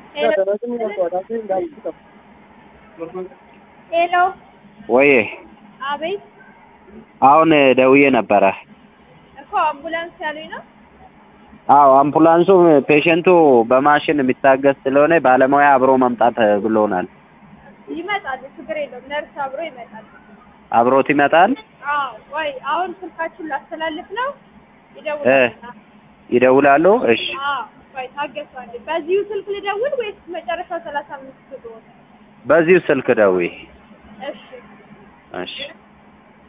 ሄሎ ወይ አቤት አሁን ደውዬ ነበረ። እኮ አምቡላንስ ያሉኝ ነው። አዎ አምቡላንሱ ፔሸንቱ በማሽን የሚታገዝ ስለሆነ ባለሙያ አብሮ መምጣት ብሎናል። ይመጣል፣ ችግር የለውም። ነርስ አብሮ ይመጣል። አብሮት ይመጣል። አዎ ወይ አሁን ስልካችሁን ላስተላልፍ ነው። እ ይደውላል። ይደውላሉ። እሺ አዎ ወይ ታገሱ አንዴ። በዚሁ ስልክ ልደውል ወይስ መጨረሻው ሰላሳ አምስት ብሎ? በዚሁ ስልክ ደውይ። እሺ እሺ